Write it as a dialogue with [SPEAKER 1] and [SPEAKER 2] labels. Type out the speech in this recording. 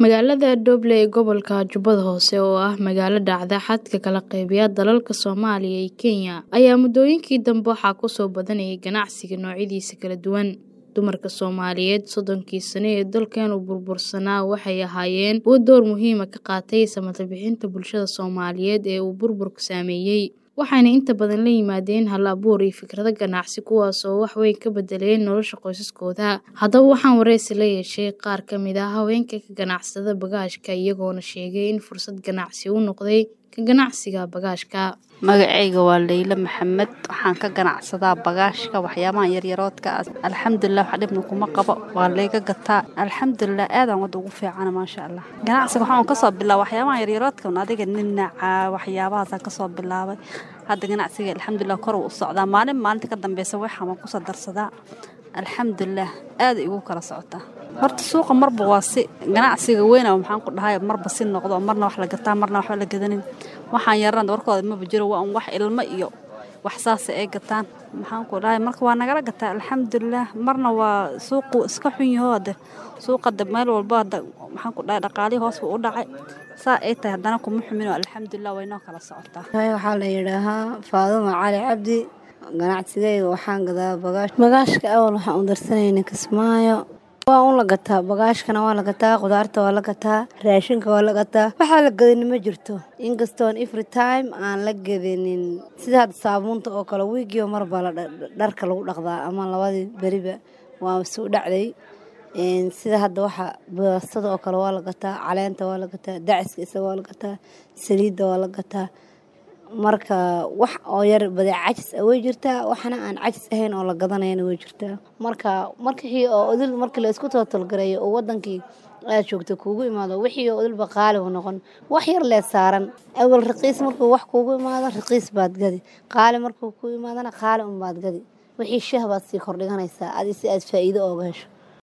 [SPEAKER 1] Magaalada Doble ee gobolka Jubbada Hoose oo ah magaalo dhacda xadka kala qeybiya dalalka Soomaaliya iyo Kenya ayaa muddooyinkii dambe waxaa ku soo badanayay ganacsiga noocyadiisa kala duwan. Dumarka Soomaaliyeed soddonkii sano ee dalkan u burbursanaa waxay ahaayeen kuwo door muhiim ah ka qaatay samata bixinta bulshada Soomaaliyeed ee uu burburku saameeyay, waxayna inta badan la yimaadeen hal-abuur iyo fikrado ganacsi kuwaas oo wax weyn ka beddelay nolosha qoysaskooda. Haddaba waxaan wareysi la yeeshay qaar ka mid ah haweenka ka ganacsada bagaashka iyagoona sheegay in fursad ganacsi u noqday ka ganacsiga bagaashka.
[SPEAKER 2] magacayga waa Leyla Maxamed waxaan ka ganacsadaa bagaashka waxyaabaha yaryaroodka ah alxamdulilah wax dhibna kuma qabo waa layga gataa alxamdulilah aadaan wada ugu fiicana maasha allah ganacsiga waxaan kasoo bilaabay waxyaabaha yaryaroodka adiga ninaca waxyaabahaasaan kasoo bilaabay hadda ganacsiga alxamdulilah kor u socdaa maalin maalinta ka dambeysa waxaan waan kusoo darsadaa alxamdulilah aada igu kala socotaa horta suuqa marba waa si ganacsiga weyna maxaan ku dhahay marba si noqdo marna wax la gataa marna waxba la gadanin waxaan yarana warkooda maba jiro waa un wax ilmo iyo wax saasa ay gataan maxaan ku dhahay marka waa nagala gataa alxamdulilah marna waa suuqu iska xun yaho hade suuqa de meel walba hada maxaan ku dhahay dhaqaalihii hoos buu u dhacay saa ay tahay haddana kuma xumin alxamdulilah way noo kala socotaa
[SPEAKER 3] waxaa la yidhaahaa faadumo cali cabdi ganacsigayga waxaan gadaa bagaash bagaashka awal waxaan u darsanayna kismaayo waa un la gataa bagaashkana waa la gataa qudaarta waa la gataa raashinka waa la gataa waxaa la gadani ma jirto inkastoon every time aan la gadanin sida hadda saabuunta oo kale wiigiiba marbaa la dharka lagu dhaqdaa ama labadii beriba waa suu dhacday sida hadda waxa baastada oo kale waa la gataa caleenta waa la gataa daciska isaga waa la gataa saliidda waa la gataa marka wax oo yar badee cajis ah way jirtaa waxna aan cajis ahayn oo la gadanayana way jirtaa marka markii oo odil markii la isku tootalgareeyo oo wadankii aad joogta kuugu imaado wixii oo odilba qaali u noqon wax yar lee saaran awal raqiis markuu wax kuugu imaado raqiis baad gadi qaali markuu ku imaadana qaali unbaad gadi wixii shah baad sii kordhiganaysaa adi si aad faa'iido ooga hesho